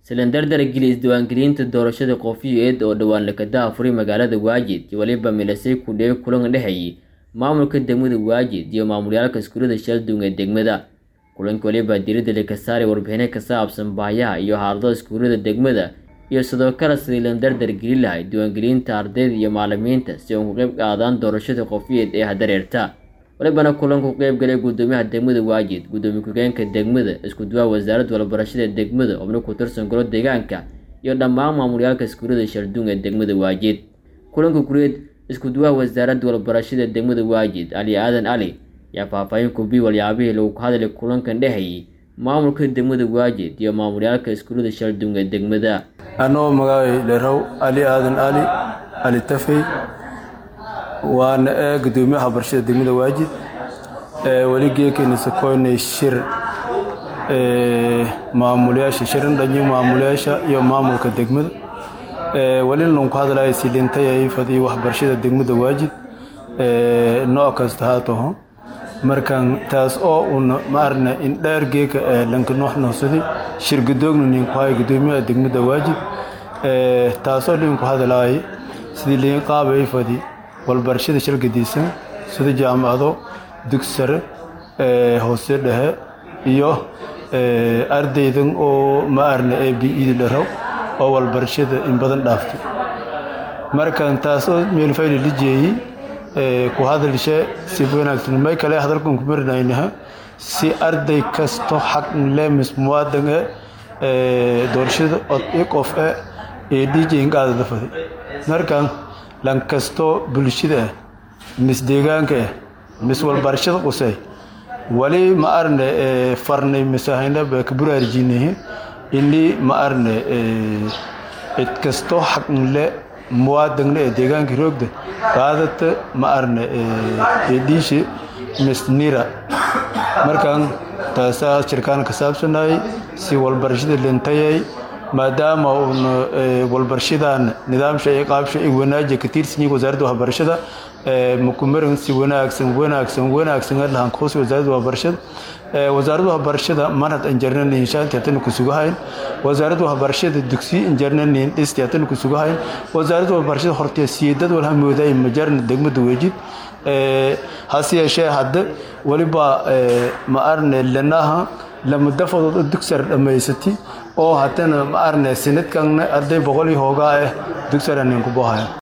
silindardar geli isdiiwaangelinta doorashada qofiyeed oo dhowaan lakadaha furay magaalada waajid iyo weliba milisay kudheey kulan dhexeeyey maamulka degmada waajid iyo maamulyaalka iskuulada shaldung ee degmada kulanka weliba diiradda laka saaray warbixino ka saabsan baayaha iyo xaaladaha iskuulada degmada iyo sidoo kale sidii landardar geli lahay diiwaangelinta ardayda iyo macalimiinta si uun ku qayb qaadaan doorashada qofiyeed ee hadareerta walibana kulanku qeyb galay gudoomiyaha degmada waajid gudoomiye ku-geenka degmada isku duwaa wasaaradda walbarashada degmada xubno ku tirsan golo deegaanka iyo dhammaan maamulyaalka iskuulada shaldung ee degmada waajid kulanka gureed isku duwaha wasaaradda walbarashada degmada waajid ali aadan ali ayaa faahfaahin kubiy walyaabihii lagu ka hadlay kulankan dhexeeyey maamulka degmada waajid iyo maamulyaalka iskuulada shaldung ee degmada anoo magaabay dherow ali aadan ali ali tafey waana ee gudoomiyaha barashada degmada waajid weli geekeyna sakoynay shir maamulayaasha shirin dhanyo maamulayaasha iyo maamulka degmada welina lanku hadlaya silintay fadiyo waxbarashada degmada waajid nooc kasta haataho markan taas oo una maarna indheer geeka lanka nooxnoosadi shir gudoogna ninku haya gudoomiyaha degmada waajid taasoo linku hadlaaya sidii liin qaabay fadi walbarashada shalgadiisan sida jaamacado dugsi sare hoose dhexe iyo ardaydan oo ma arna ee bi-ida dharow oo walbarashada in badan dhaaftay markan taas oo meelfayla la jeeyey ku hadalshe si wanaagsan may kale hadalkan ku marinaynaha si arday kasto xaq lemis muwaadan ee doorashada od i qof e ee dhiijayn qaadada faday markan lan kasto bulshada ah mis deegaanka ah mis walbarashada qusay wali ma arne farnay misahayna ba ka buraarjinahe ini ma arne cid kasto xaqnle muwaadagna ee deegaanka roogda qaadata ma arne dhiishe misnira markan taasaa shirkaan ka saabsanayay si walbarashada lintayay maadaama uuna walbarshadan nidaamsha iyo qaabsha ay wanaaji ka tirsan yihiin wasaaradda waxbarashada makumarin si wanaagsan wanaagsan wanaagsan lahan kuus wasaaradda waxbarashada wasaaradda waxbarashada manhad injarnanin shaanti hatana ku sugahayn wasaaradda waxbarashada dugsi injarnanin dhisti hatana ku sugahayn wasaaradda waxbarashada hortee siidad walha mooday majarna degmada weejid hase yeeshee hadda weliba ma arne lanaha lama dafadood oo dugsar dhammaysatay oo haddana ma arne sanadkanna arday boqol iyo hoogaa ah dugsaranin ku bohaya